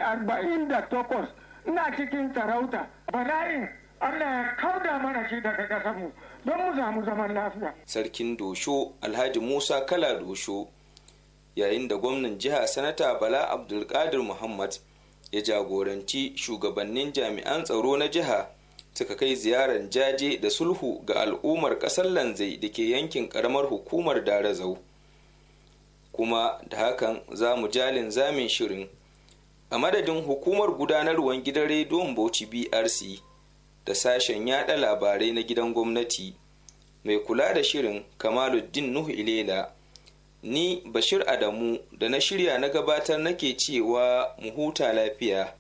arba'in da takwas ina cikin sarauta bala'in Allah ya kauda mana shi daga ƙasarmu don mu samu zaman lafiya. Sarkin Dosho Alhaji Musa Kala Dosho yayin da gwamnan jiha Sanata Bala Abdulkadir Muhammad ya jagoranci shugabannin jami'an tsaro na jiha suka kai ziyarar jaje da sulhu ga al'ummar ƙasar Lanzai da ke yankin ƙaramar hukumar Darazau. Kuma da hakan za mu jalin zamin shirin a madadin hukumar gudanarwar gidan rediyon Bauchi BRC. da sashen yada labarai na gidan gwamnati mai kula da shirin kamaluddin nuhu ilela ni bashir adamu da na shirya na gabatar nake cewa mu huta lafiya